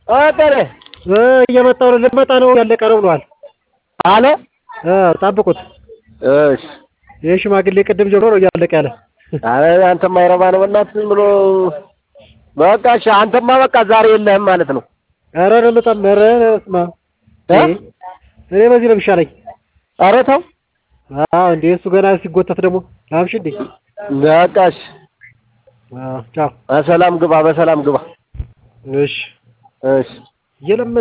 አጠረ እ እየመጣሁ ነው ልመጣ ነው ያለቀ ነው ብሏል አለ እ ጠብቁት እሺ ይህ ሽማግሌ ቅድም ጀምሮ ነው እያለቀ ያለ አረ አንተማ አይረባ ነው በእናትህ ዝም ብሎ በቃ እሺ አንተማ በቃ ዛሬ የለህም ማለት ነው ኧረ አልመጣም ኧረ ስማ እ እኔ በዚህ ነው የሚሻለኝ ኧረ ተው አዎ እንዴ እሱ ገና ሲጎተት ደግሞ አምሽ እንዴ በቃ እሺ አዎ ቻው በሰላም ግባ በሰላም ግባ እሺ እሺ እየለመ